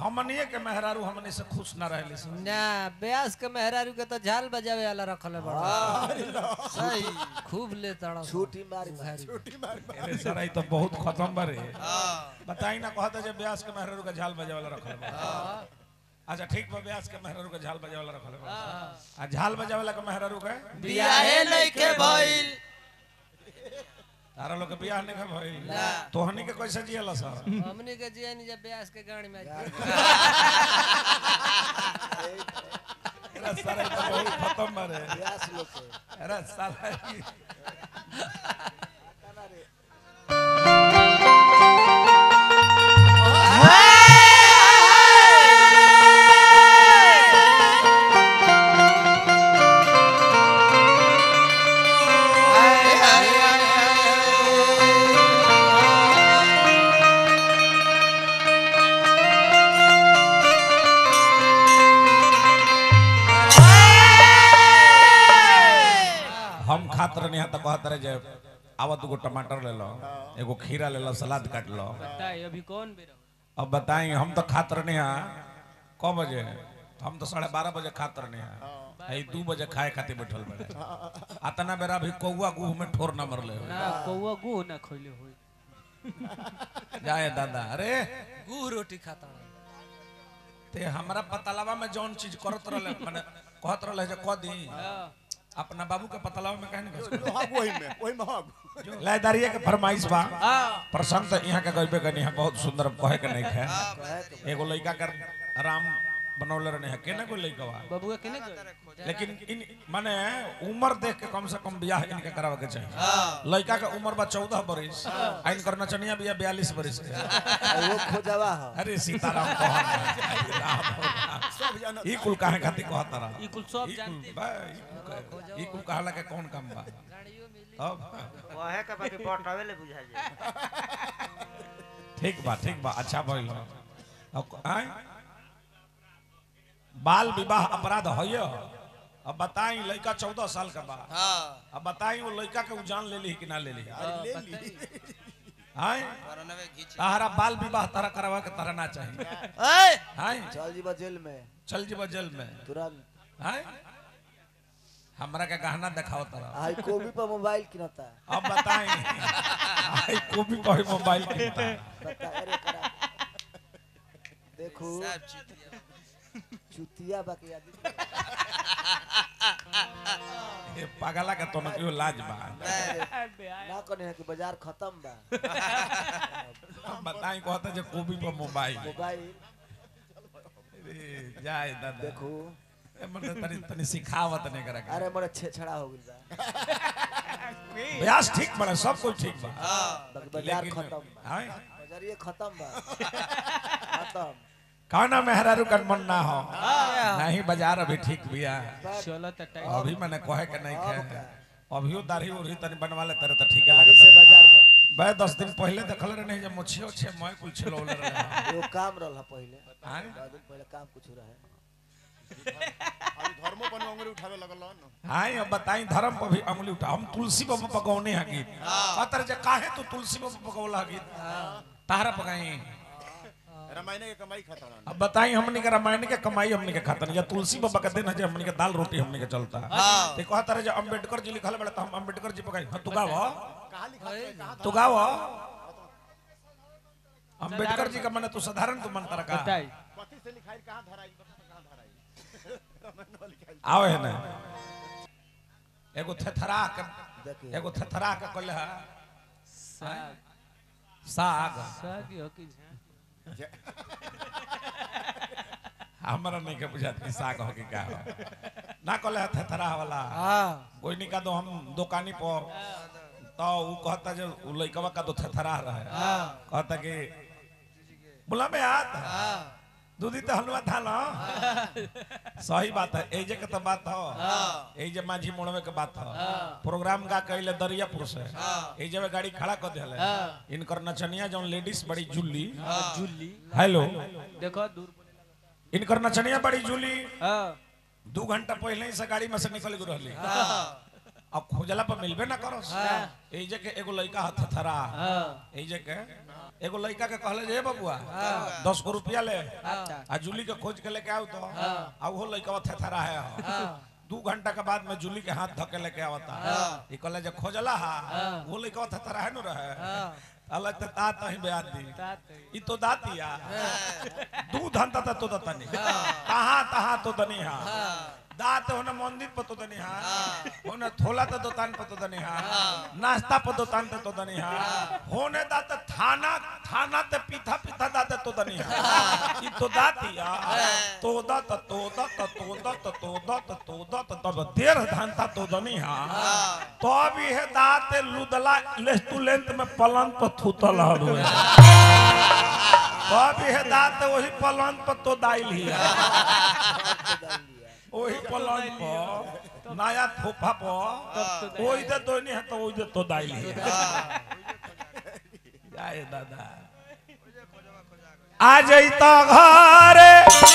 हमनिए के मेहरारू हमने से खुश ना रहले से ना ब्यास के मेहरारू के तो झाल बजावे वाला रखले बड़ा सही खूब ले तड़ा छूटी मारी अरे सर ई तो बहुत खत्म बारे बताई ना कहता जे ब्यास के मेहरारू का झाल बजावे वाला रखले बा अच्छा ठीक बा ब्यास के मेहरारू का झाल बजावे वाला रखले बा आ झाल बजावे वाला के मेहरारू के बियाहे नइखे भइल तारा लोग के बियाह नहीं भइल तोहनी के कैसे जियला सर हमनी के जिया नहीं जब ब्यास के गाड़ी में अरे सर ई तो बहुत खत्म बारे ब्यास लोग के अरे साला ई- हम खात रहनी है तो कहत रहे जे आवा दूगो टमाटर ले लो एगो खीरा ले लो सलाद काट लो बताइए अभी कौन बेरो अब बताई हम तो खात रहनी है क बजे हम तो साढ़े बारह बजे खात रहनी है यही दू बजे खाए खातिर बैठल बड़े अतना बेरा भी कौआ गुह में ठोर न मरले हो ना कौवा गु ना खइले होई जाए दादा अरे गु रोटी खाता ते हमरा पतलावा में जौन चीज करत रहले माने कहत रहले जे क दी अपना बाबू के पतलावा में कहने के हग वही में वही में हग लायदारिये के फरमाइश बा हां प्रसंग तो यहाँ के गइबे करनी है बहुत सुंदर कहे के नहीं है कहे के एगो लड़का कर राम बनौले रहने है केना कोई लड़का बा बबुआ केने गइल लेकिन इन माने उम्र देख के कम से कम बियाह इनके करावे के चाहिए लड़का के उम्र बा चौदह बरिस आ इनकर नचनिया बिया बयालीस बरिस के आ वो खोजवा ह अरे सीताराम कहन सब जाना ई कुल काहे खातिर कहत रहा ई कुल सब ई जानते कुल बा, ई कुल कहे- ई कुल कहला के कौन काम बा अब वहे के बाकी बटवे ले बुझा जाए ठीक बा ठीक बा अच्छा भइल हो अब आय बाल विवाह अपराध है अब बताई लड़का चौदह साल का बा अब बताई वो लड़का के उ जान ले ली कि ना ले ली ले ली आय तारा बाल विवाह तारा करवा के तारा ना चाहिए आय चल जीवा जेल में चल जीवा जेल में तुरंत आय हमरा के गहना दिखाओ तारा आई कोबी पर मोबाइल किनता अब बताई आई कॉपी पर मोबाइल किनता बता अरे करा देखो चुतिया बाकी आदमी ये पागला के तो क्यों लाज बा ना कने है कि बाजार खत्म बा अब बताई कहता जे कॉपी पर मोबाइल मोबाइल अरे, जाए दादा देखो ए, मतलब तनी तनी सिखावत नहीं करा अरे मोरे छेछड़ा हो गइल बा ब्यास ठीक बड़ा सब कुछ ठीक बा बाकी बाजार लेकिन- खत्म बा आय बाजारिए खत्म बा खत्म काना मेहरारू का मन ना हो नहीं बाजार अभी ठीक बिया चलो त टाइम अभी मैंने कहे के नहीं अब खे का? अभियो दाढ़ी उढ़ी तनी बनवा ले तेरे तो ठीक है गाड़ी से लगता बाजार बा बे दस दिन पहले देखल रहे नहीं जब मुछियो छे मैं कुल छिलौले रहे एगो काम रहल पहले आय दो दिन पहले काम कुछ रहे अभी धर्मो पर अंगुली उठावे लगल न आय अब बताई धर्म पर भी अंगुली उठा हम तुलसी बाबा पकौने है गीत अतर जे काहे तू तुलसी बाबा पकौला गीत तारा पकाई रामायण के कमाई खाता रहन अब बताई हमनी के रामायण के कमाई हमनी के खातन या तुलसी बाबा के दिन है जे हमनी के दाल रोटी हमनी के चलता ते कहत रहे जे अंबेडकर जी लिखल बड़े तो हम अंबेडकर जी पकाई हाँ, तू गाव कहां लिखा है कहां तू गाव अंबेडकर जी का मन तू साधारण तू मन तरका बताई पति से लिखाई कहां धराई कहां धराई रामायण वाली लिखाई आओ है ना एगो थेथरा के देखिए एगो थेथरा के कहले है साग साग साग हो कि झा हमरा नहीं के बुझात कि साग हो कि का हो ना कहले है थेथरा वाला हां कोई नहीं का दो हम दुकानी पर तो वो कहता जो उ लइकवा का दो थेथरा रहे कहता कि बोला में हाथ दूधी तो हलवा था ना सही बात है एजे के तो बात हो एजे माझी मोड़वे के बात हो प्रोग्राम का कहले दरियापुर से एजे में गाड़ी खड़ा कर दिले इनकर नचनिया जौन लेडीज बड़ी जुल्ली जुल्ली हेलो देखो दूर इनकर नचनिया बड़ी जुल्ली हां दू घंटा पहले ही से गाड़ी में से निकल गई रहली अब खोजला पर मिलबे ना करो एजे के एगो लड़का हाथ थरा हां एजे के एगो लड़का के कहले जे "ए बबुआ दस गो रुपया ले अच्छा आ जूली के खोज के लेके आओ तो आ वो लड़का थेथरा है हाँ दू घंटा के बाद में जूली के हाथ धके लेके आवता ई कहले जे खोजला हा वो लड़का थेथरा है नु रहे हाँ अलग त ता तही ब्याज दी ई तो दातिया दूध हंता त तो दतनी कहां तहां तो दनी हा दात होने मंदिर पर तो दनी हा होने थोला तो दुकान पर तो दनी हा नाश्ता पर दुकान पे तो दनी हा होने दात थाना थाना ते पीठा पीठा दात तो दनी हा ई तो दातिया तो दत तो दत तो दत तो दत तो दत तब देर धंता तो दनी हा तो अभी है दात लुदला लेस्टुलेंट में पलंग पर थूतल हवे तो अभी है दात वही पलंग पर तो दाइल ही वही पलंग पर नया थोपा पर ओई दे तो नहीं है तो ओई दे तो दाइल ही जाए दादा आ जइता घरे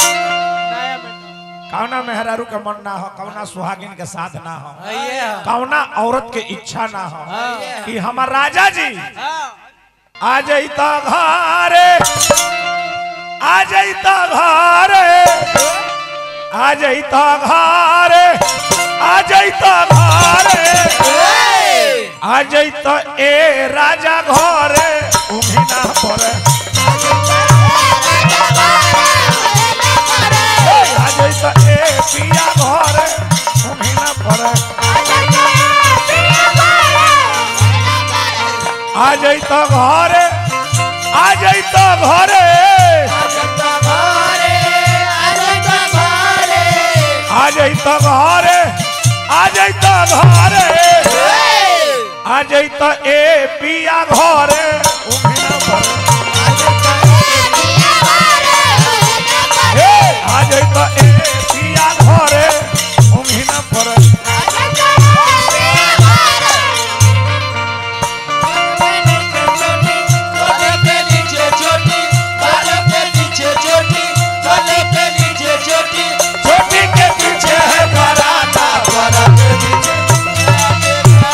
कौना मेहरारू के मन ना हो कौना सुहागिन के साथ ना हो आइए कौना औरत के इच्छा ना हो हाँ। कि हमार राजा जी आ जइता घरे आ जइता घरे आ जइता घरे आ जइता घरे आ जइता ए राजा घरे उमिना परे आ जइता ए पिया घरे उमिना परे आ जइता घरे आ जइता घरे आ जइता घरे आ जइता घरे आ जइता ए पिया घरे उमिना परे ए आ जइता ए पिया घरे उमिना परे छोटी के पीछे है बराता बड़ा के पीछे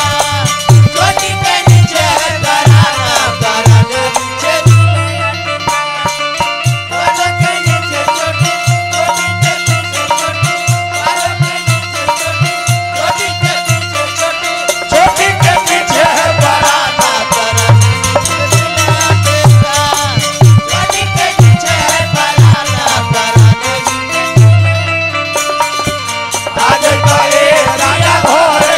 छोटी के पीछे है बराता आ जइता ए राजा घरे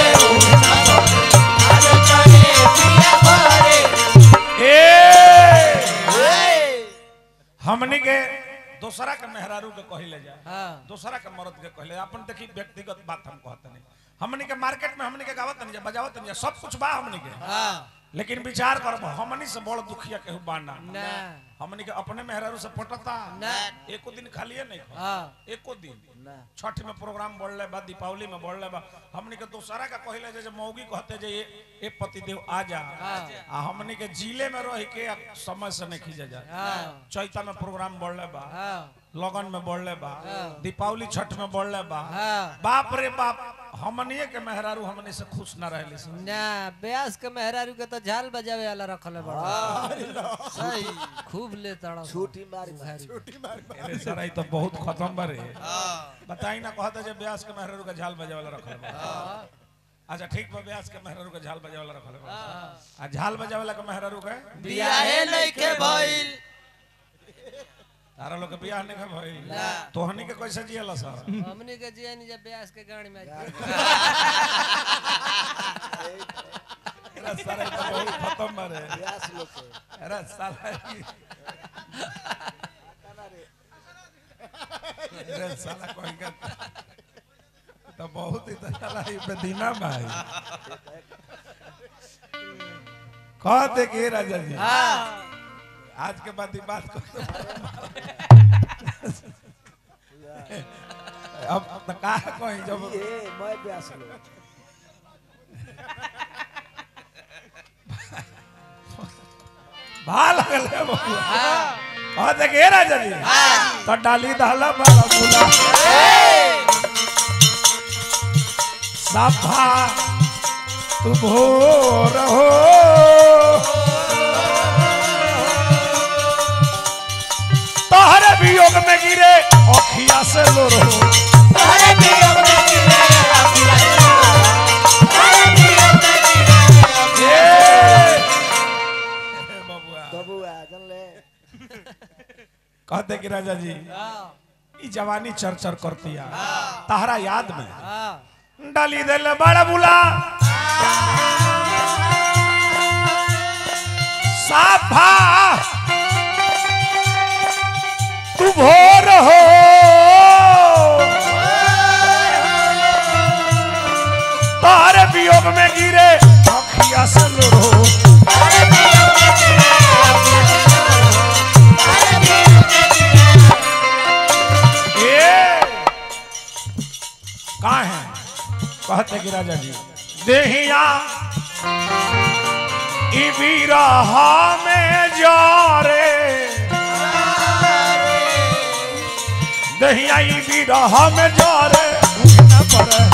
ए हमनी के दूसरा के मेहरारू के कहिले जाए हाँ दूसरा के मर्द के कहले अपन देखी व्यक्तिगत बात हम कहत नहीं हमनी के मार्केट में हमनी के गावत नहीं बजावत नहीं सब कुछ बा हमनी के हाँ लेकिन विचार करब हमनी से बड़ दुखिया केहू बाना ना हमनी के अपने मेहरारू से पटता ना। एको दिन खालिए नहीं खा हाँ एको दिन छठ में प्रोग्राम बढ़ले बा दीपावली में बढ़ले बा हमनी के दूसरा का कहले जे जे मौगी कहते जे ये ए पतिदेव आ जा हाँ। आ हमनी के जिले में रह के अब समय से नहीं खींचे जा हाँ चैता में प्रोग्राम बढ़ले बा हाँ लगन में बढ़ले बा हाँ। दीपावली छठ में बढ़ले बा हाँ बाप रे बाप हमनिए के मेहरारू हमनी से खुश न रहले सन ना ब्यास के मेहरारू के तो झाल बजावे वाला रखले बड़ा सही खूब ले तड़ा छूटी मारी अरे सर ई तो बहुत खत्म बारे बताई ना कहता जे ब्यास के मेहरारू के झाल बजावे वाला रखले बा अच्छा ठीक बा ब्यास के मेहरारू के झाल बजावे वाला रखले बा आ झाल बजावे वाला के मेहरारू के बियाहे नइखे भइल तारा लोग के बियाह नहीं भइल तोहनी के कैसे जियला सर हमनी के जे नहीं जब ब्यास के गाड़ी में अरे सर ई तो बहुत खत्म बारे प्यास लोग के अरे साला ई- अरे साला कोई का तो बहुत ही तो साला ई बेदीना भाई कहते कि राजा जी आज के बाद ये बात को अब तो का कोई जब ये मैं प्यास लोग भाल लगले बबुआ कहते कि राजा जी तो डाली दहला बाला बुला सभा तू भोर हो तहरे वियोग में गिरे अखिया से लो रो ए, बबुआ बबुआ जानले कहते कि राजा जी हाँ ई जवानी चर चर करती है तहरा याद में हाँ डाली दिल बड़ा बुला साफा तू भोर हो तारे वियोग में गिरे अखिया से लो ये कहा है कहते कि राजा जी देहिया ई बिरहा में जा रे दहिया ई बिरहा में जा रे उठना पड़े